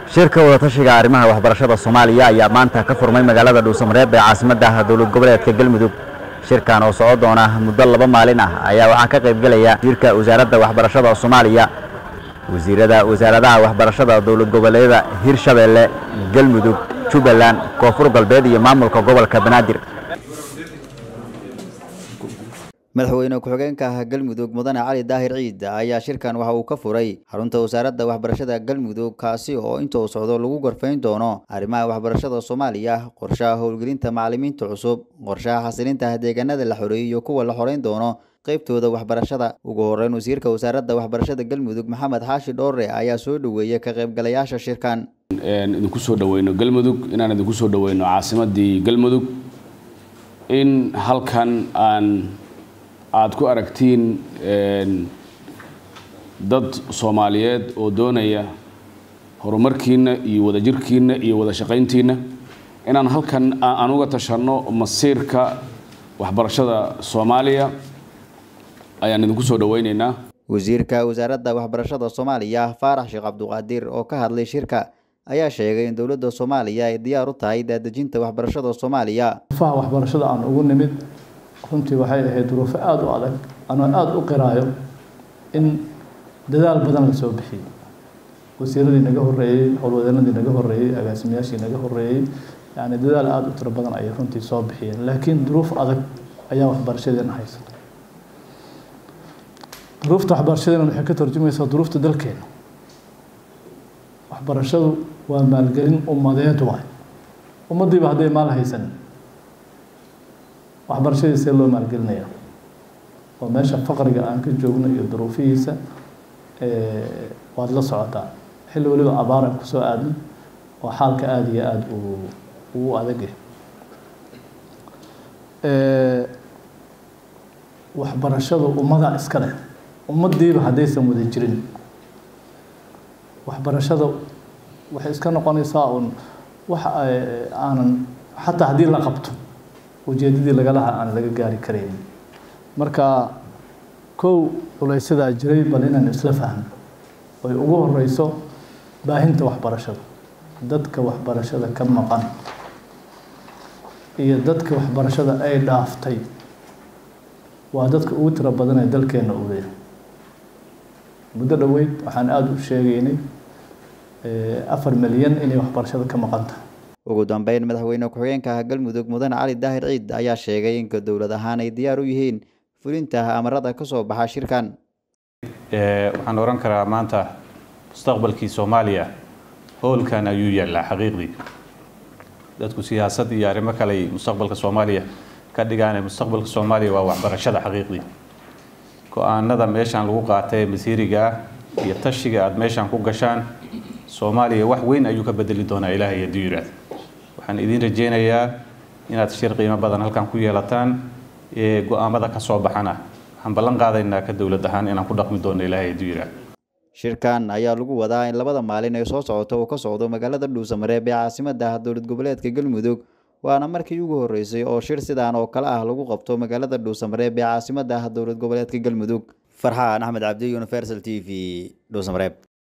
shirka wadatashiga arrimaha waxbarashada soomaaliya ayaa maanta ka furmay magaalada dhuusamareeb ee caasimadda dowlad goboleedka galmudug shirkan oo soco doona muddo laba maalin ah ayaa waxaa ka qaybgelaya wasiirka wasaaradda waxbarashada soomaaliya wasiirada wasaaradaha waxbarashada dowlad goboleedyada hirshabeelle galmudug jubbaland koonfur galbeed iyo maamulka gobolka banaadir madaxweyne ku-xigeenka ah galmudug mudane cali daahir ciid ayaa shirkan waxa uu ka furay xarunta wasaaradda waxbarashada galmudug kaasi oo inta uu socdo lagu gorfayn doono arrimaha waxbarashada soomaaliya qorshaha howlgelinta macalimiinta cusub qorshaha xasilinta deegaanada la xoreeyey iyo kuwa la xoreyn doono qaybtooda waxbarashada ugu horeyn wasiirka wasaaradda waxbarashada galmudug maxamed xaashi dhoore ayaa soo dhoweeyey ka qaybgalayaasha shirkan idinku soo dhaweyno galmudug inaan idinku soo dhaweyno caasimadii galmudug in halkan aan aada ku aragtiin dad soomaaliyeed oo doonaya horumarkiina iyo wadajirkiina iyo wada shaqayntiina inaan halkan aan uga tashanno masiirka waxbarashada soomaaliya ayaan idinku soo dhaweyneynaa wasiirka wasaaradda waxbarashada soomaaliya faarax sheekh cabduqaadir oo ka hadlay shirka ayaa sheegay in dowladda soomaaliya ay diyaar u tahay daadejinta waxbarashada soomaaliya faha waxbarashada aan ugu nimid runtii waxay ahayd duruufo aada u adag anoo aada u qiraayo in dadaal badan la soo bixiyey wasiiradii naga horreeyey howlwadeenadii naga horreeyey agaasimayaashii naga horreeyey yani dadaal aada u tiro badan ayay runtii soo bixiyeen laakiin duruuf adag ayaa waxbarashadeena haysa duruufta waxbarashadeena waxay ka tarjumaysaa duruufta dalkeena waxbarashadu waa maalgelin ummadeed waay ummaddiiba hadday maal haysan waxbarashadii see loo maalgelinaya oo meesha faqriga aan ka joogno iyo duruufihiisa waad la socotaa xilli weliba abaara kusoo aadna oo xaalka aada iyo aada uu uu adagyahay waxbarashadu ummadaa iska leh ummaddiiba haddaysan wada jirin waxbarashada waxay iska noqonaysaa uun wax aanan xataa haddii la qabto ujeedadii lagalaha aan laga gaari karayn marka kow culaysadaa jiray bal inaan isla fahno oy ugu horeyso baahinta waxbarashada dadka waxbarashada ka maqan iyo dadka waxbarashada ay dhaaftay waa dadka ugu tiro badan ee dalkeena u leeyahay muddo dhoweyd waxaan aada u sheegaynay afar milyan inay waxbarashada ka maqan tahay ugu dambeyn madaxweyne ku-xigeenka ah galmudug mudane cali daahir ciid ayaa sheegay in dowlad ahaan ay diyaar u yihiin fulinta amarada ka soo baxa shirkan waxaan oran karaa maanta mustaqbalkii soomaaliya howlkan ayuu yaallaa xaqiiqdii dadku siyaasad iyo arrimo kale mustaqbalka soomaaliya ka dhigaane mustaqbalka soomaaliya waa waxbarashada xaqiiqdii go-aanada meeshaan lagu qaatay masiiriga ah iyo tashiga aada meeshaan ku gashaan soomaaliya wax weyn ayuu ka bedeli doonaa ilaahay hadduu yidhaahdo waxaan idiin rajaynayaa inaad shir qiimo badan halkan ku yeelataan ee go-aamada ka soo baxana waxaan ballan qaadaynaa ka dowlad ahaan inaan ku dhaqmi doono ilaahay hadduu yidhaahdo shirkan ayaa lagu wadaa in labada maalin ee soo socota uu ka socdo magaalada dhuusamareeb ee caasimadda dowlad goboleedka galmudug waana markii ugu horreysay oo shir sidaan oo kale ah lagu qabto magaalada dhuusamareeb ee caasimadda dowlad goboleedka galmudug farxaan axmed cabdi universal t v dhuusamareeb